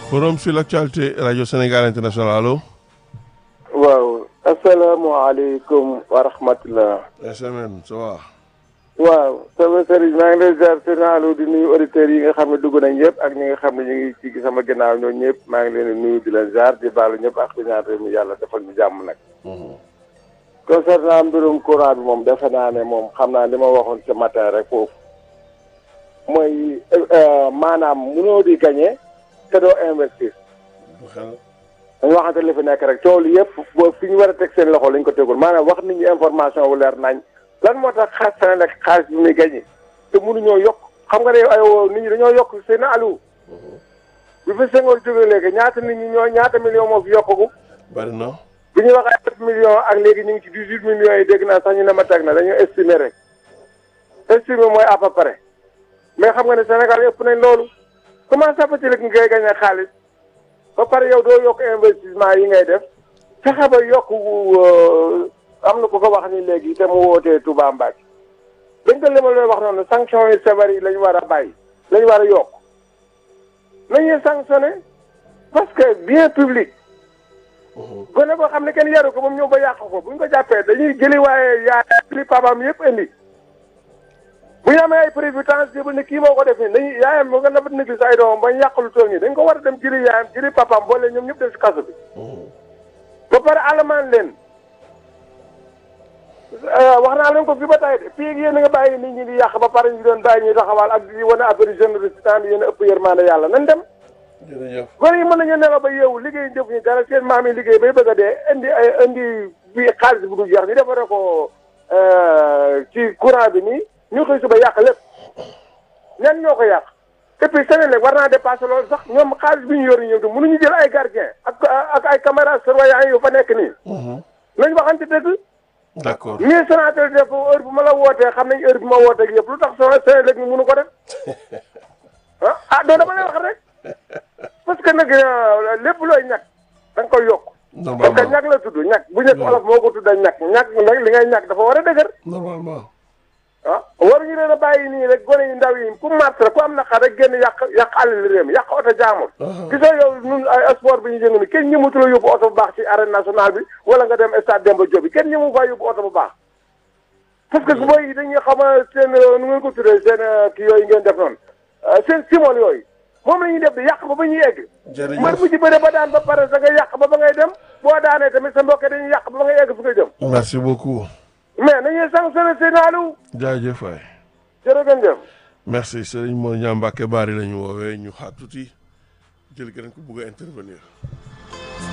forum sur l'actualité rajo Sénégal international allo. waaw asalaamaaleykum wa rahmatulah. SMN ça va. waaw sama sëriñ maa ngi lay ziar sëriñ di nuyu auditeurs yi nga xam ne dugg nañ yëpp ak ñi nga xam ne ñu ngi ci sama ginnaaw ñoom ñëpp maa ngi leen di nuyu di leen ziar di baalu ñëpp ak di ñaan réew mi yàlla defal ñu jàmm nag. concernant mbirum courant bi moom defe naa ne moom xam naa li ma waxoon ce matin rek foofu mooy maanaam munoo di gagné te doo investir. dañu waxante li fi nekk rek coow li yëpp boo fi ñu war a teg seen loxo lañ ko tegul maanaam wax nit ñi information bu leer nañ lan moo tax xaalis Senelec xaalis bi muy gagné te mënuñoo yokk xam nga ne ay nit ñi dañoo yokk seen alu bi fi Senghor jógee léegi ñaata nit ñi ñoo ñaata million moo fi yokkagu bari na. bi ñu wax ay sept millions ak léegi ñu ngi ci dix-huit millions yi dégg naa sax ñu ne ma teg na dañoo estimer rek estimer mooy à peu près mais xam nga ne Sénégal yëpp nañ loolu comment ça fait-il que ngay gagné xaalis ba pare yow doo yokk investissement yi ngay def fexe ba yokk am na ku ko wax ni léegi te mu wootee Touba Mbacke dañ ko limal lay wax noonu sanction yi sévères yi la ñu war a bàyyi la ñu war a yokk nañuy sanctionné parce que bien public gone boo xam ne kenn yaru ko moom ñëw ba yàq ko bu ñu ko jàppee dañuy jëli waaye yaa li papaam yëpp indi bu ñu amee ay prévisions jébal ne kii moo ko def nii dañuy yaayam moo nga nabat négli ay doomam ba ñu yàq lu tool nii dañ ko war a dem jëli yaayam jëli papaam boole ñoom ñëpp def si kaso bi ba pare alamaan leen wax naa leen ko fi ba tay de fii yéen a nga bàyyi nit ñi di yàq ba pare ñu doon bàyyi ñuy taxawaal ak di wane affaire générosité yéen a ëpp yërmande yàlla nan dem jërëjëf. gone yi mën nañu nelaw ba yeewu liggéey jëf ñu dara seen maam yi liggéey bay bëgg a dee indi ay indi bi xaalis bu du jeex ñu defaree ko ci courant bi nii ñu xëy suba yàq lépp ñan ñoo ko yàq et puis Senelec war naa dépassé loolu sax ñoom xaalis bi ñu yor ñëw mënuñu jël ay gardien ak ak ay caméra surveillance yu fa nekk nii nañ waxante dëgg d'accord nii Sonatel def heure bu ma la wootee xam nañ heure bi ma wootee ak yëpp lu tax soo Senelec ñu mënu ko def ah ah doo dama lay wax rek parce que nag lépp looy ñàkk da nga koy yokk parce que normalement ñàkk la tudd ñàkk bu ñëkk olof moo ko tudda ñàkk ñàkk nag li ngay ñàkk dafa war a dëgër normalement. ah waruñu leen a bàyyi nii rek gone yu ndaw yi ku mars la ku am naqar rek génn yàq yàq àll réew mi yàq oto jaamul gisoo yow ñun ay sport bi ñu jëng ni kenn ñëmatu la yóbbu oto bu baax ci arène nationale bi wala nga dem stade Demba Diop bi kenn ñëmu faa yóbbu oto bu baax parce que booy yi dañuy xam seen nu ngeen ko tuddee seen kii yooyu ngeen def noonu seen simol yooyu moom la ñuy def di yàq ba ba ñuy egg jërëjëf man bu ci bëre ba daan ba pare da nga yàq ba ba ngay dem boo daanee tamit sa mbokk dañuy yàq ba ba ngay egg fi nga jëm merci beaucoup. mais nañuy sanctionné seen naalu jaajëf waay. jërëgën jëf merci Serigne Mor Niang Mbacke Bari la ñu woowee ñu xaar tuuti jël keneen ku bugg a intervenir.